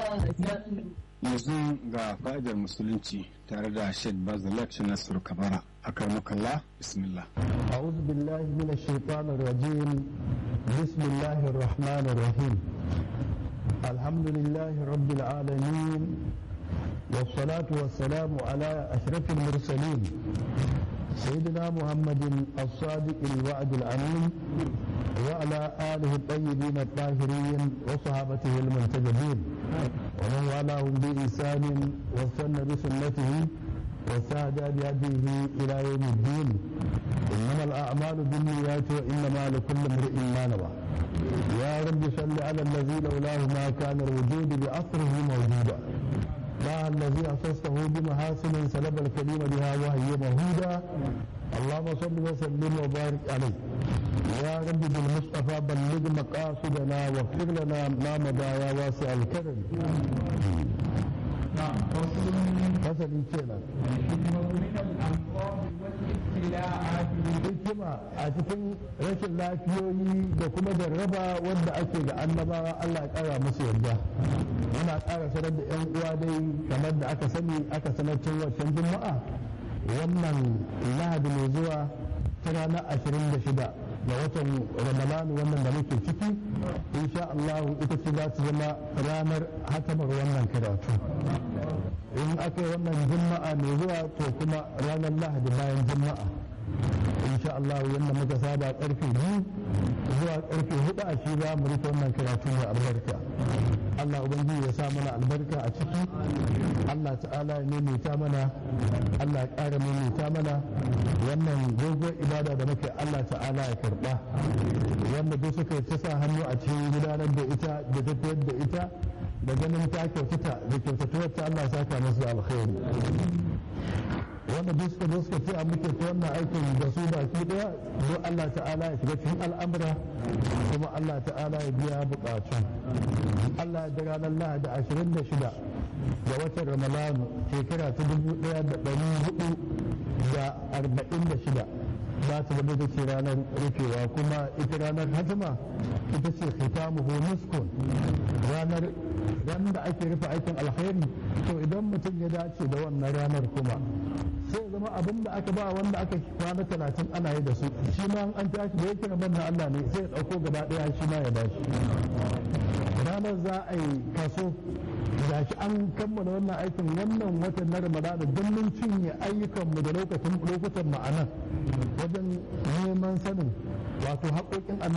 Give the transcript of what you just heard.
yanzu ga fa'idar musulunci tare da Sheikh Bazalak Nasiru Kabara a karmakalla bismillah أعوذ بالله من الشيطان الرجيم بسم الله الرحمن الرحيم الحمد لله رب العالمين والصلاة والسلام على أشرف المرسلين سيدنا محمد الصادق الوعد الأمين وعلى آله الطيبين الطاهرين وصحابته المنتجبين ومن والاهم بإحسان واستنى بسنته وساد بهديه إلى يوم الدين إنما الأعمال بالنيات وإنما لكل امرئ ما نوى يا رب صل على الذي لولاه ما كان الوجود بأصره موجودا الله الذي أسسته بمحاسن سلب الكريم بها وهي مهودا اللهم صل وسلم وبارك عليه يا رب بالمصطفى بلغ مقاصدنا واغفر لنا ما مضى يا واسع الكرم fasali kenan hikima a cikin rashin lafiyoyi da kuma jarraba wanda ake ga annabawa Allah ya kara musu yarda muna ƙara sanar da yan uwa dai kamar da aka sani aka sanar cin wancan juma'a wannan lahadi mai zuwa ta ranar ashirin da shida da watan ramadanu wannan da muke ciki insha Allah ita ce za ta zama ranar hatamar wannan karatu in aka yi wannan juma'a mai zuwa to kuma ranar lahadi bayan juma'a insha Allah yadda muka saba karfe biyu zuwa karfe hudu a shi za mu rufe wannan karatu mai albarka Allah ubangiji ya sa mana albarka a ciki Allah ta'ala ya maimaita mana Allah ya ƙara maimaita mana wannan dogon ibada da muke Allah ta'ala ya karɓa wanda duk suka ta sa hannu a cikin gudanar da ita da tafiyar da ita da ganin ta kyautata da kyautatuwar ta Allah saka masu alkhairi wanda duk suka zo suka ce a muke ta wannan aikin da su baki daya don Allah ta'ala ya shiga cikin al'amura kuma Allah ta'ala ya biya bukatu Allah ya daga ranar Lahadi ashirin da shida ga watan Ramadanu shekara ta dubu daya da ɗari hudu da arba'in da shida za ta zama ita ce ranar rufewa kuma ita ranar hatima ita ce khitamuhu muskun ranar ran da ake rufe aikin alkhairi to idan mutum ya dace da wannan ranar kuma sai zama abin da aka ba wanda aka kwana talatin ana yi da su shi ma an tashi da yake rabon na Allah ne sai ya ɗauko gaba ɗaya shi ma ya bashi ranar za a yi kaso da shi an kammala wannan aikin wannan watan na ramadana don mun cinye ayyukanmu da lokacin lokutan ma'anan wajen neman sanin wato haƙoƙin